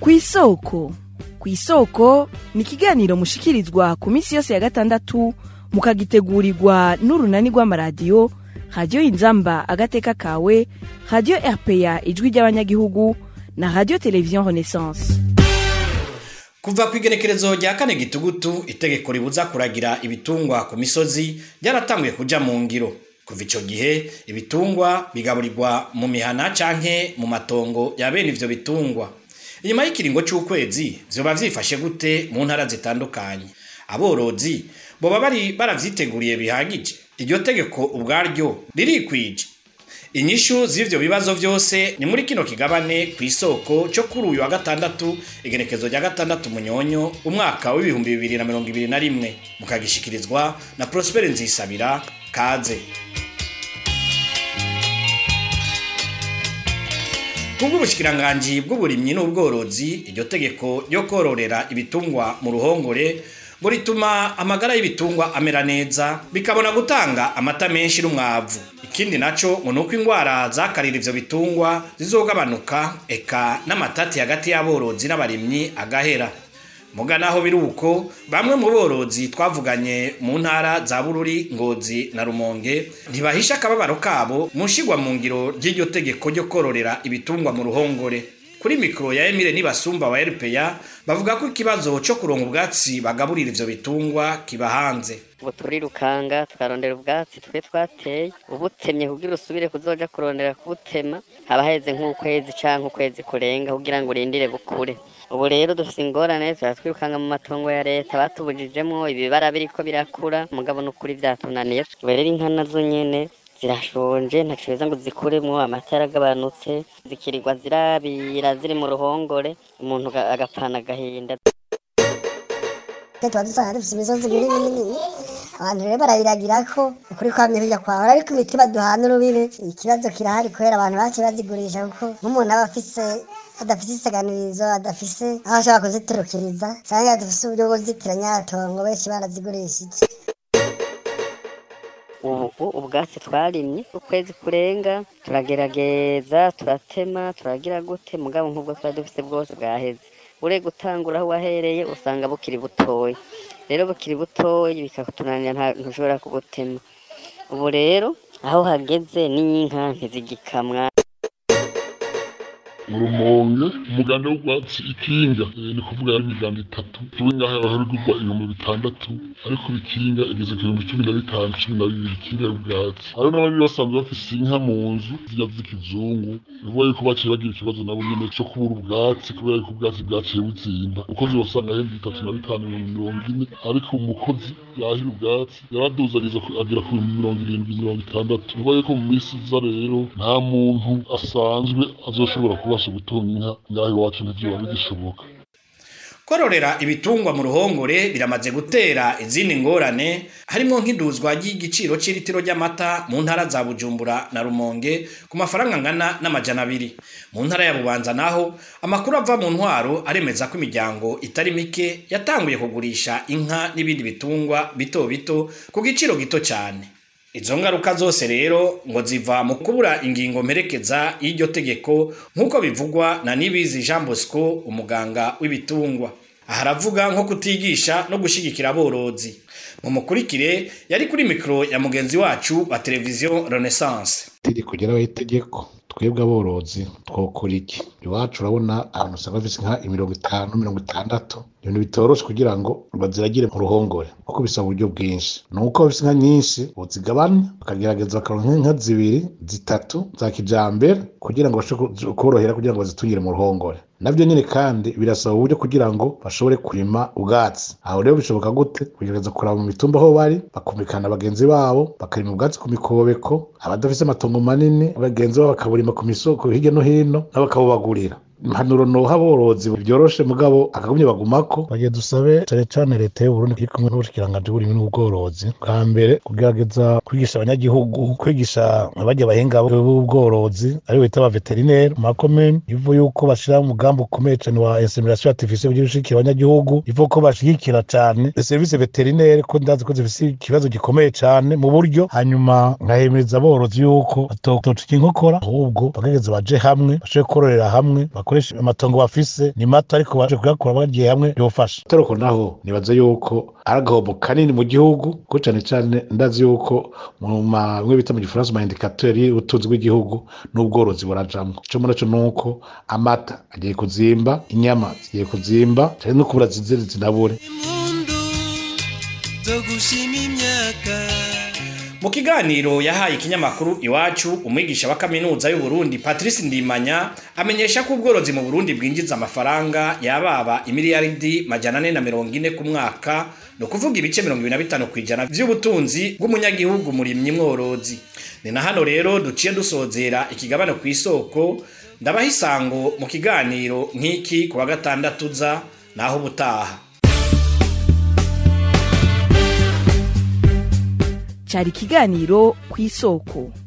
ku isoko ku isoko ni ikiganiro mushikirizwa ku minsi yose ya gatandatu mukagitegurirwa n'urunani rw'amaradiyo radiyo inzamba agateka kawe radiyo rpa ijwi ry'abanyagihugu na radiyo televiziyo renaissance kuva ku igenekerezo rya kane gitugutu itegeko ribuza kuragira ibitungwa ku misozi ryaratanguye kuja mu ngiro kuva ico gihe ibitungwa bigaburirwa mu mihana canke mu matongo ya bene ivyo bitungwa inyuma y'ikiringo c'ukwezi vyoba vyifashe gute mu ntara zitandukanye aborozi boba bari baravyiteguriye bihagije iryo tegeko ubwaryo ririkwije inyishu z'ivyo bibazo vyose ni muri kino kigabane ku isoko cyo kuri uyu wa gatandatu igenekezo rya gatandatu munyonyo umwaka w'ibihumbi bibiri na mirongo ibiri na rimwe mukagishikirizwa na prospere nzisabira kaze kubw'ubushikiranganji bw'uburimyi n'ubworozi iryo tegeko ryo kororera ibitungwa mu ruhongore ngo rituma amagara y'ibitungwa amera neza bikabona gutanga amata menshi n'umwavu ikindi naco ngo nuko ingwara zakarira ivyo bitungwa zizogabanuka eka n'amatati hagati y'aborozi n'abarimyi agahera muga naho biri uko bamwe mu borozi twavuganye mu ntara za bururi ngozi na rumonge ntibahisha akababaro kabo mu nshigwa mu ngiro ry'iryo tegeko ryo kororera ibitungwa mu ruhongore kuri mikoro ya Emile Nibasumba wa RPA bavuga ko ikibazo cyo kuronka ubwatsi bagaburira ivyo bitungwa kiba hanze ubu turirukanga tukarondera ubwatsi twe twateye ubutemye kugira usubire kuzoja kurondera kubutema haba heze nk'ukwezi canke ukwezi kurenga kugira ngo urindire bukure ubu rero dufise ingorane turatwirukanga mu matongo ya leta batubujijemwo ibibara biriko birakura mugabo n'ukuri vyatunaniye ubu rero inka nazo nyene zirashonje ntaco beza ngo zikuremwo amata yaragabanutse zikirirwa zirabira ziri mu ruhongore umuntu agapfana agahinda tuba dusanga dufite imisozi minini minini abantu rero barayiragira ko ukuri kwamye bijya kwahora ariko imiti baduhana urubibe ikibazo kirahari kubera abantu baciye bazigurisha kuko nk'umuntu aba afise adafise isaganirizo adafise aho ashobora kuziturukiriza cyangwa adafise uburyo bwo kuzitiranya atongo benshi barazigurishije ubu ubwatsi twarimye ukwezi kurenga turagerageza turatema turagira gute mugabo nk'ubwo twari dufise bwose bwaheze ure gutangura aho wahereye usanga bukiri butoya rero bukiri butoya bikatunanira ntushobora kubutema ubu rero aho hageze n'inka ntizigikamwa urumonge umuganda w'ubwatsi ikinga ni kuvuga ari imiganda itatu tuwe ngaho abaharugurwa ibihumbi bitandatu ariko bikinga igeze ku bihumbi cumi na bitanu cumi na bibiri ikinga y'ubwatsi hariho n'abandi basanzwe bafise inka mu nzu zirya z'ikizungu bivuga yuko baciye bagira ikibazo nabo nyene co kubura ubwatsi kubera yuko ubwatsi bwaciye buzimba umukozi wasanga ahembwa bitatu na bitanu ibihumbi mirongo ine ariko umukozi yahira ubwatsi yaraduzaniza agera ku bihumbi mirongo irindwi mirongo itandatu bivuga yuko mu minsi iza rero nta muntu asanzwe azoshobora kubasha gutunga inka ngaho iwacu ntivyoba bigishoboka kororera ibitungwa mu ruhongore biramaze gutera izindi ngorane harimo nk'iduzwa ry'igiciro cy'ilitiro ry'amata mu ntara za bujumbura na rumonge ku mafaranga angana n'amajana abiri mu ntara ya bubanza naho amakuru ava mu ntwaro aremeza ko imiryango itari mike yatanguye kugurisha inka n'ibindi bitungwa bito bito ku giciro gito cyane izo ngaruka zose rero ngo ziva mu kubura ingingo mperekeza y'iryo tegeko nk'uko bivugwa na nibizi jean bosco umuganga w'ibitungwa aha aravuga nko kutigisha no gushyigikira aborozi mumukurikire yari kuri mikoro ya mugenzi wacu wa televiziyo renaissance itegeko ryarabaye itegeko twebwe aborozi twokora iki iwacu urabona abantu usanga bafise nka imirongo itanu mirongo itandatu ibintu bitoroshe kugira ngo baziragire mu ruhongore kuko bisaba uburyo bwinshi ni uko bafise inka nyinshi bozigabanya bakagerageza bakaronka inka zibiri zitatu za kijambere kugira ngo bashobore korohera kugira ngo bazitungire mu ruhongore nabyo nyine kandi birasaba uburyo kugira ngo bashobore kurima ubwatsi aho rero bishoboka gute kugerageza kuraba mu mitumba aho bari bakumvikana bagenzi babo bakarima ubwatsi ku mikobeko abadafise amatongo manini bagenzi babo bakaburima ku misoko hirya no hino nabo bakabubagurira impanuro noha aborozi byoroshe mugabo akagumye bagumako bagiye dusabe cane cane leta y'uburundi iri kumwe n'ubushikiranganji bw'uburimyi n'ubworozi bwa mbere kugerageza kwigisha abanyagihugu kwigisha abarya abahinga b'ubworozi aribo bita aba veterineri mu makomini ivu yuko bashira umugambi ukomeye cane wa insemination artificielle kugira ushigikira abanyagihugu ivu ko bashigikira cane service veterineri ko ndazi ko zifise ikibazo gikomeye cane mu buryo hanyuma nkahemeza aborozi yuko batoca inkokora ahubwo bagerageza baje hamwe bashobore kororera hamwe bakoresha amatongo bafise ni mato ariko baje kuyakura bagiye hamwe yofasha toroko naho nibaza yuko ari agahombo kanini mu gihugu kuko cane cane ndazi yuko mu ma bimwe bita mu gifaransa ma indicateurs y'ubutunzi bw'igihugu n'ubworozi burajamwo ico muri co nuko amata agiye kuzimba inyama zigiye kuzimba cane no kubura zizere zinabure zo gushima imyaka mu kiganiro yahaye ikinyamakuru iwacu umwigisha wa kaminuza y'u Burundi Patrice Ndimanya amenyesha ko ubworozi mu Burundi bwinjiza amafaranga yababa imiliyaridi majana ane na mirongo ine ku mwaka no kuvuga ibice mirongo ibiri na bitanu kw'ijana vy'ubutunzi bw'umunyagihugu murimyi mworozi ni na hano rero duciye dusozera ikigabane ku isoko ndabaha isango mu kiganiro nk'iki ku wa gatandatu za naho ubutaha cyari ikiganiro ku isoko